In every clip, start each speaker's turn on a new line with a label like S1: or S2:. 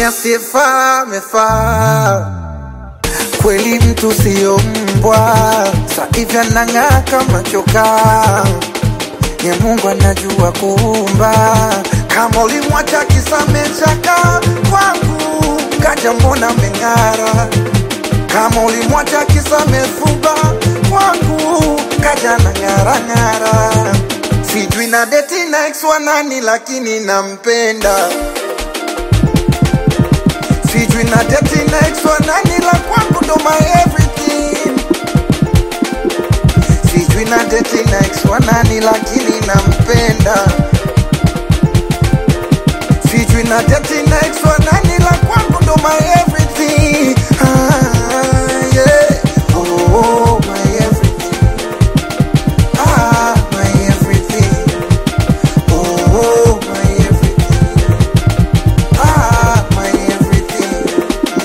S1: asiyefaa amefaa kweli, mtu siyo mbwa, saivi anang'aa kama chokaa ni Mungu anajua kuumba. Kama ulimwacha kisamechaka kwangu, kaja mbona meng'ara. Kama ulimwacha kisamefuba kwangu, kaja na ng'ara ng'ara. Sijui na deti na ex wa nani, lakini nampenda. Sijui na deti na ex wa nani, la kwangu ndo my everything sijui na deti na ex wa nani lakini nampenda sijui na deti na ex wa nani la kwangu ndo my everything ah, yeah. oh, oh, my everything ah, my everything oh, oh, my everything ah, my everything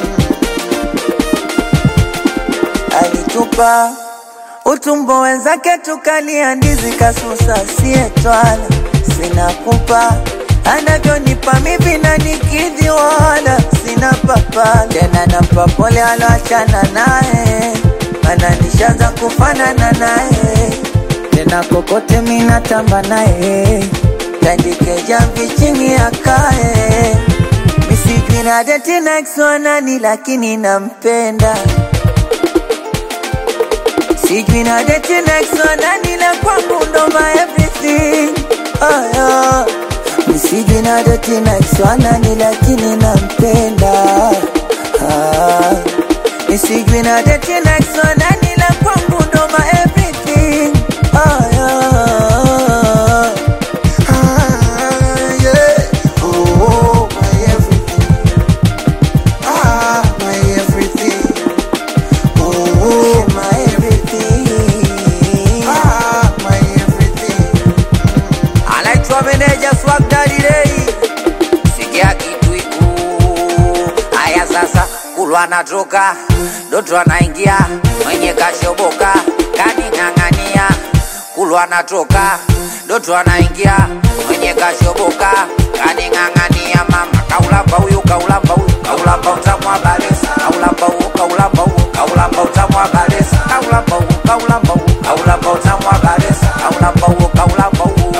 S2: alitupa utumbo wenzake tukalia ndizi kasusa sietwala sina kupa anavyonipa mivi na nikidhi wala sina papa tena nampa pole aloachana naye mana nishaanza kufanana naye tena kokote minatamba naye tandike jamvi chini akae misijui na deti na ex wa nani lakini nampenda Sijui na deti next one nani la kwangu ndo my everything oh, yeah. Sijui na deti next one nani lakini nampenda ah. Sijui na deti next one nani la kwangu ndo my everything oh, yeah.
S1: Ah, yeah. Oh, oh, my everything. Ah, my everything. Oh, oh,
S2: My everything
S1: ah, my everything.
S2: anaitwa meneja Swag Daddy Ray. Sikia kitu iku haya sasa, kulwa anatoka Doto anaingia mwenye kashoboka kaning'ang'ania, kulwa anatoka Doto anaingia mwenye kashoboka kaning'ang'ania, mama kaulamba huyu kaulamba huyu kaulamba utamwa balesa kaulamba huyu kaulamba huyu kaulamba utamwa balesa kaulamba huyu kaulamba huyu kaulamba utamwa balesa kaulamba huyu kaulamba huyu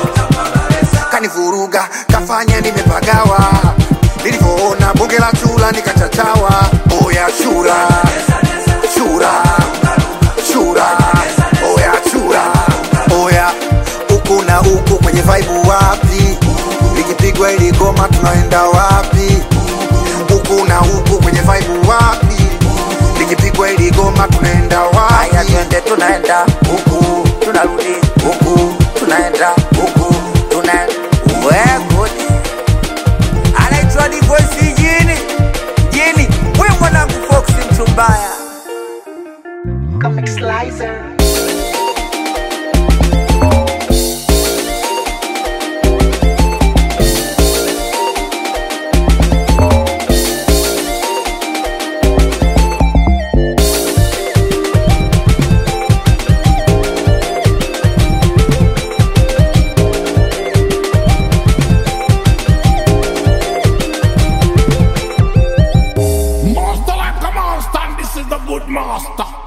S1: kanivuruga kafanya nimepagawa nilivyoona bonge la chura nikachachawa oya chura chura chura oya chura oya huku na huku kwenye vaibu wapi likipigwa ili goma tunaenda wapi huku na huku kwenye vaibu wapi likipigwa ili goma tunaenda
S2: Haya
S1: wapi
S2: twende tunaenda huku tunarudi huku tunaenda huku tuna wegudi anaitwa Divoisi jini jini we mwanangu Foxy mchumbaya
S1: Comic Slicer.
S3: Master like a monster, and this is the good master.